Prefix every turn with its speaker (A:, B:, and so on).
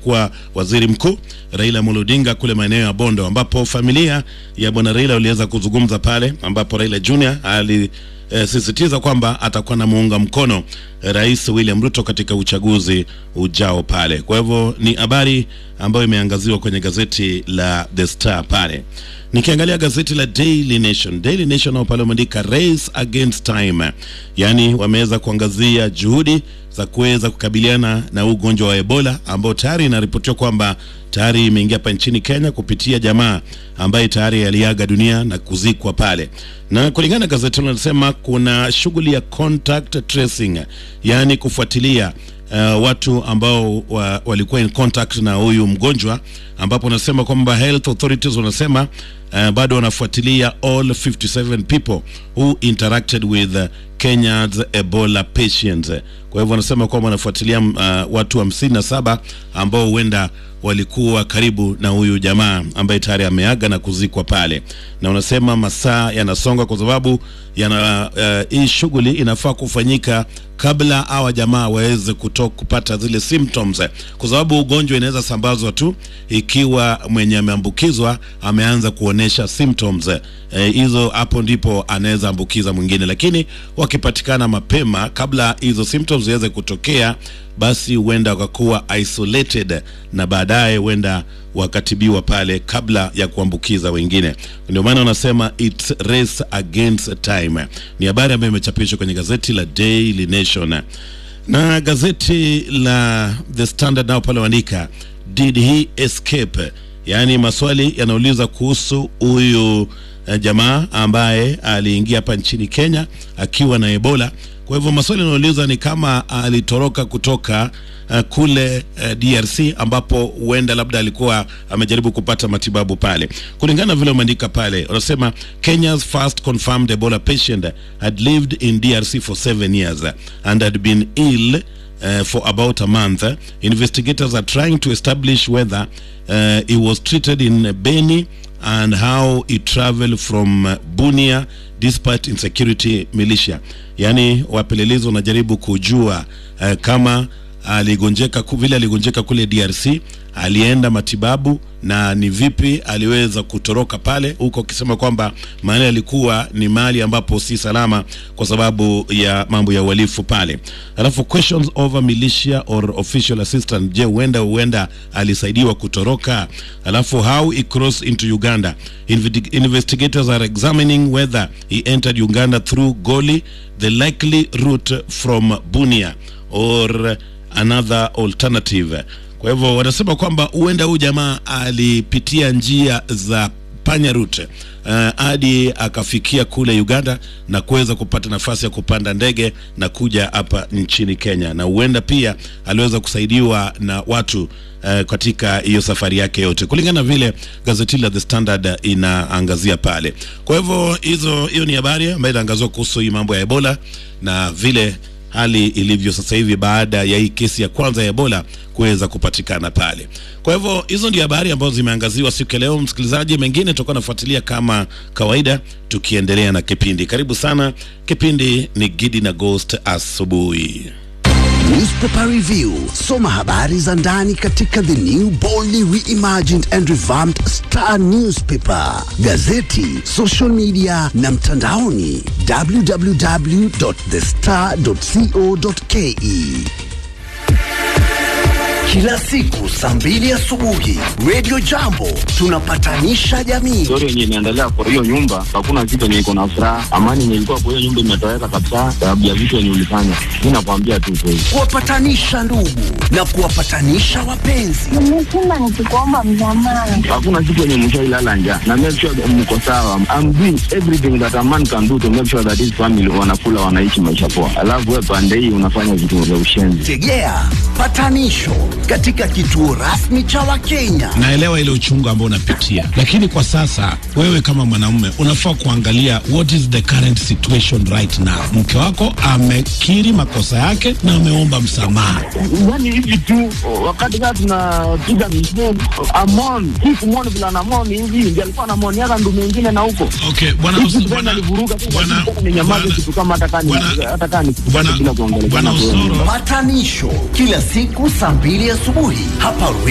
A: aliyekuwa waziri mkuu Raila Amolo Odinga kule maeneo ya Bondo, ambapo familia ya bwana Raila waliweza kuzungumza pale, ambapo Raila Junior ali eh, sisitiza kwamba atakuwa na muunga mkono eh, Rais William Ruto katika uchaguzi ujao pale. Kwa hivyo ni habari ambayo imeangaziwa kwenye gazeti la The Star pale. Nikiangalia gazeti la Daily Nation, Daily Nation nao pale wameandika race against time, yaani wameweza kuangazia juhudi za kuweza kukabiliana na ugonjwa wa Ebola ambao tayari inaripotiwa kwamba tayari imeingia hapa nchini Kenya kupitia jamaa ambaye tayari aliaga dunia na kuzikwa pale. Na kulingana na gazeti hilo linasema kuna shughuli ya contact tracing, yaani kufuatilia uh, watu ambao wa, walikuwa in contact na huyu mgonjwa, ambapo wanasema kwamba health authorities wanasema uh, bado wanafuatilia all 57 people who interacted with uh, Kenya's Ebola patients. Kwa hivyo wanasema kwamba wanafuatilia uh, watu hamsini na saba ambao huenda walikuwa karibu na huyu jamaa ambaye tayari ameaga na kuzikwa pale, na unasema masaa yanasonga kwa sababu yana uh, hii shughuli inafaa kufanyika kabla hawa jamaa waweze kuto kupata zile symptoms, kwa sababu ugonjwa inaweza sambazwa tu ikiwa mwenye ameambukizwa ameanza kuonesha symptoms hizo, eh, hapo ndipo anaweza ambukiza mwingine, lakini wakipatikana mapema kabla hizo symptoms ziweze kutokea basi huenda wakakuwa isolated na baadaye huenda wakatibiwa pale kabla ya kuambukiza wengine. Ndio maana wanasema it's race against time. Ni habari ambayo imechapishwa kwenye gazeti la Daily Nation na gazeti la The Standard nao pale waandika did he escape, yaani maswali yanauliza kuhusu huyu uh, jamaa ambaye aliingia hapa nchini Kenya akiwa na Ebola. Kwa hivyo maswali yanauliza ni kama alitoroka kutoka uh, kule uh, DRC ambapo huenda labda alikuwa amejaribu kupata matibabu pale. Kulingana na vile umeandika pale, wanasema Kenya's first confirmed Ebola patient had lived in DRC for seven years and had been ill uh, for about a month. Investigators are trying to establish whether uh, he was treated in Beni and how he traveled from uh, Bunia despite insecurity militia. Yaani wapelelezi wanajaribu kujua uh, kama aligonjeka vile aligonjeka kule DRC, alienda matibabu na ni vipi aliweza kutoroka pale huko, akisema kwamba mahali alikuwa ni mahali ambapo si salama kwa sababu ya mambo ya uhalifu pale. Alafu questions over militia or official assistant, je, huenda huenda alisaidiwa kutoroka? Alafu how he crossed into Uganda, investigators are examining whether he entered Uganda through Goli, the likely route from Bunia or another alternative. Kwa hivyo wanasema kwamba huenda huyu jamaa alipitia njia za panya route hadi uh, akafikia kule Uganda na kuweza kupata nafasi ya kupanda ndege na kuja hapa nchini Kenya, na huenda pia aliweza kusaidiwa na watu uh, katika hiyo safari yake yote, kulingana na vile gazeti la The Standard inaangazia pale. Kwa hivyo hizo, hiyo ni habari ambayo inaangazia kuhusu hii mambo ya Ebola na vile hali ilivyo sasa hivi baada ya hii kesi ya kwanza ya Ebola kuweza kupatikana pale. Kwa hivyo hizo ndio habari ambazo zimeangaziwa siku ya leo. Msikilizaji, mengine tutakuwa nafuatilia kama kawaida, tukiendelea na kipindi. Karibu sana, kipindi ni Gidi na Ghost asubuhi.
B: Newspaper Review. Soma habari za ndani katika the new boldly reimagined and revamped Star Newspaper, gazeti, social media na mtandaoni www.thestar.co.ke. Kila siku saa mbili asubuhi Radio Jambo tunapatanisha jamii.
C: Story yenye inaendelea kwa hiyo nyumba, hakuna kitu yenye iko na furaha. Amani yenye ilikuwa kwa hiyo nyumba imetoweka kabisa, sababu ya vitu yenye ulifanya. Mi nakwambia tu kweli,
B: kuwapatanisha ndugu na kuwapatanisha wapenzi.
D: Nimesema nikikuomba msamaha.
C: hakuna kitu yenye mshailala njaa na make sure that mko sawa. I'm doing everything that a man can do to make sure that his family wanakula, wanaishi maisha poa, alafu wewe pande hii unafanya vitu vya ushenzi.
B: Tegea patanisho katika kituo rasmi cha Wakenya.
E: naelewa ile uchungu ambao unapitia, lakini kwa sasa wewe kama mwanaume unafaa kuangalia what is the current situation right now. Mke wako amekiri makosa yake na ameomba msamaha.
C: Yani hivi tu wakati kaa tunapiga misheni amon hii kumoni vila namon hivi ndi alikuwa namoni yaka ndu mengine na huko
E: Okay, bwana
C: Hizi
E: Us-
C: tena
E: bwana-
C: alivuruga tu,
E: bwana-
C: lakini tena ninyamaze
E: bwana-
C: kitu kama hata kani
E: bwana-
C: hata kani
E: bwana-
C: bila kuongelea
E: bwana Osoro
B: Patanisho kila siku saa mbili asubuhi hapa